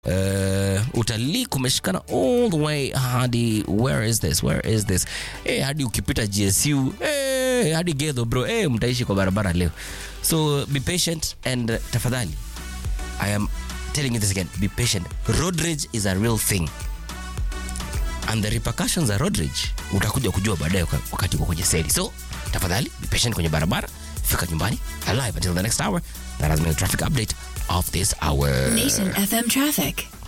Uh, utalii kumeshikana all the way hadi where is this where is this eh, hadi ukipita gsu eh, hadi gedho bro eh, mtaishi kwa barabara leo so be patient and uh, tafadhali i am telling you this again be patient road rage is a real thing and the repercussions za road rage utakuja kujua baadaye waka- wakati uko kwenye seli so tafadhali be patient kwenye barabara fika nyumbani alive until the next hour that has been a traffic update of this hour Nation FM traffic.